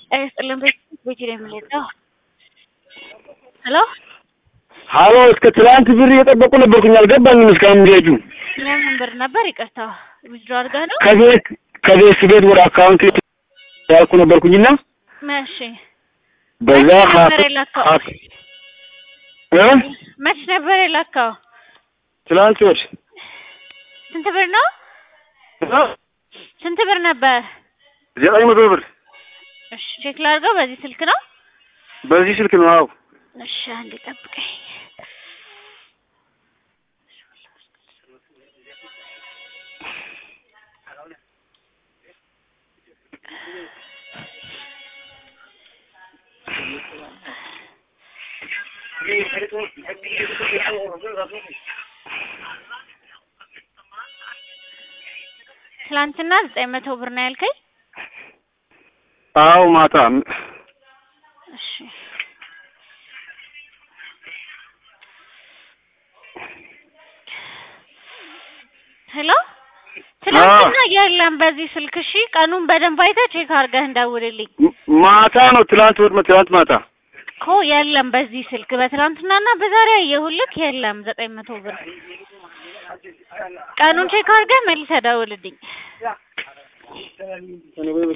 ይስጥልን ቤት ነው የምንሄደው። ሄሎ ሀሎ እስከ ትላንት ብር እየጠበቁ ነበርኩኝ አልገባኝም እስካሁን እንዲሄዱ የምን ብር ነበር? ይቅርታ ዊዝድሮ አድርገህ ነው? ከቤት ከቤት ቤት ወደ አካውንት ያልኩ ነበርኩኝና መቼ በዛ መቼ ነበር የላከው? እ መች ነበር የላከው? ትላንት ወድ ስንት ብር ነው? ስንት ብር ነበር? ዘጠኝ መቶ ብር እሺ ቼክ ላድርገው። በዚህ ስልክ ነው? በዚህ ስልክ ነው። አዎ እሺ አንዴ ጠብቀኝ። ትላንትና ዘጠኝ መቶ ብር ነው ያልከኝ? አዎ ማታ እሺ ሄሎ ትላንትና የለም በዚህ ስልክ። እሺ ቀኑን በደንብ አይተህ ቼክ አድርገህ እንደውልልኝ ማታ ነው። ትላንት ወድ ትላንት ማታ እኮ የለም በዚህ ስልክ። በትላንትናና በዛሬ አየሁልክ የለም ዘጠኝ መቶ ብር። ቀኑን ቼክ አድርገህ መልሰህ ደውልልኝ።